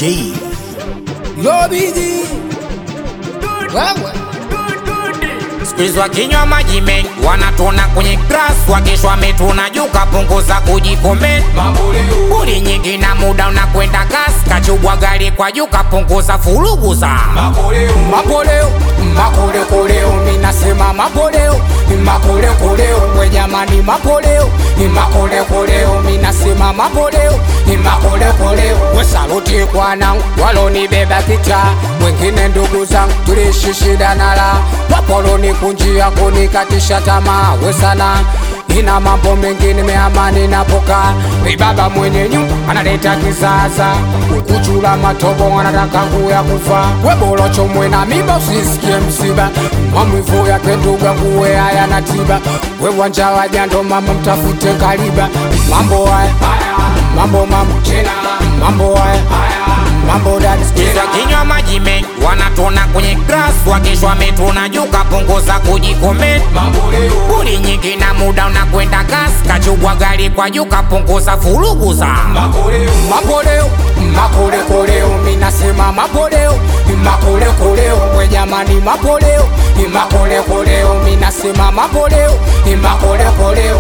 G. Yo bigi wewe Squeeze wakinywa maji mengi wanatona kwenye grass, wakishwa wametuna juu, kapunguza kujikomenti. Buli nyingi na muda unakwenda kasi, kachubwa gari kwa juu, kapunguza furugu za mapoleo makolekoleo minasema mapoleo makolekoleo we jamani mapoleo makolekoleo minasema mapoleo makolekoleo we saluti kwanangu walonibeba kita wengine ndugu zangu tuliishi shida nala wapoloni kunjia kunikatisha tamaa we sana ina mambo mengi nimeamani napoka baba mwenye nyumba analeta kisasa ukuchula matobo anataka kuya kufa webolocho mwena miba usisikie msiba mamwivu yake nduga kuwe haya na tiba we wanja wajando mama mtafute kaliba mambo haya mambo mambo mambo haya mambo dadi Squeeze wakinywa maji mengi wanatona kwenye grass, wakishwa wametuna juu, kapunguza kujikomenti. Buli nyingi na muda unakwenda kasi, kachubwa gari kwa juu, kapunguza furugu za mapoleo makolekoleo minasema mapoleo makolekoleo we jamani mapoleo makolekoleo minasema mapoleo makolekoleo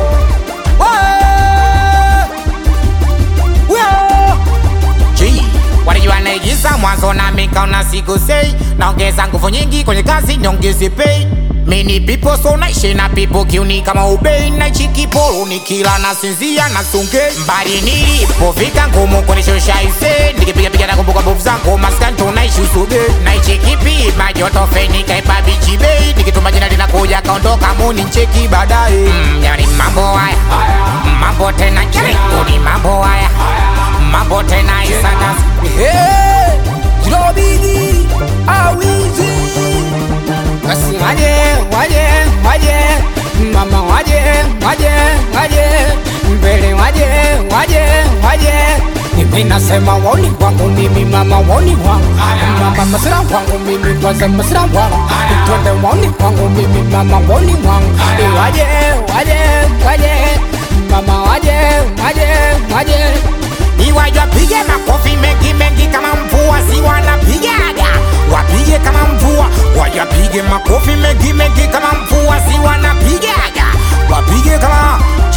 G. Walijua naigiza mwanzo na mikaona siku sei, naongeza nguvu nyingi kwenye kazi, niongeze pay Many people so naishi na people kiuni kama ubei naishi kiporo nikila nasinzia na sunge mbali nilipofika ngumu kunishusha ise nikipiga piga na kumbuka mbovu zangu maskani tunaishi usuge naishi kipi majoto feni kaipa bichi bei nikituma jina linakuja kaondoka muni ncheki baadaye mm, yani mambo haya mambo tena kirikuni mambo haya mambo tena isana Hey, Jilobigi awizi basi waje waje waje mama waje waje waje mbele waje waje waje mimi nasema woni kwangu mimi mama woni wangu mama masira kwangu mimi kwanza masira wangu twende woni kwangu mimi mama woni wangu waje waje waje mama waje waje waje Iwaja pige makofi mengi mengi kama mvua, si wanapigaga wapige kama mvua, wajapige makofi mengi mengi kama mvua, si wanapigaga wapige kama G.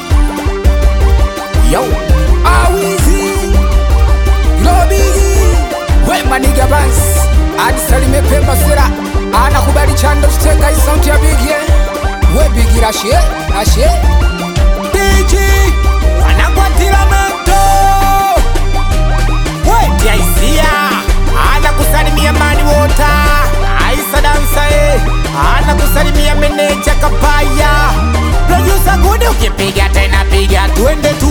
Yo. awizi lobigi wemaniga bans adisalime pemba sera anakubali chando chiteka isauti ya bigie we bigi rashe rashe DJ wanakwatila moto weti aisia ana kusalimia mani wota aisa dansa e ana kusalimia meneja kapaya producer gudi ukipiga tena piga twende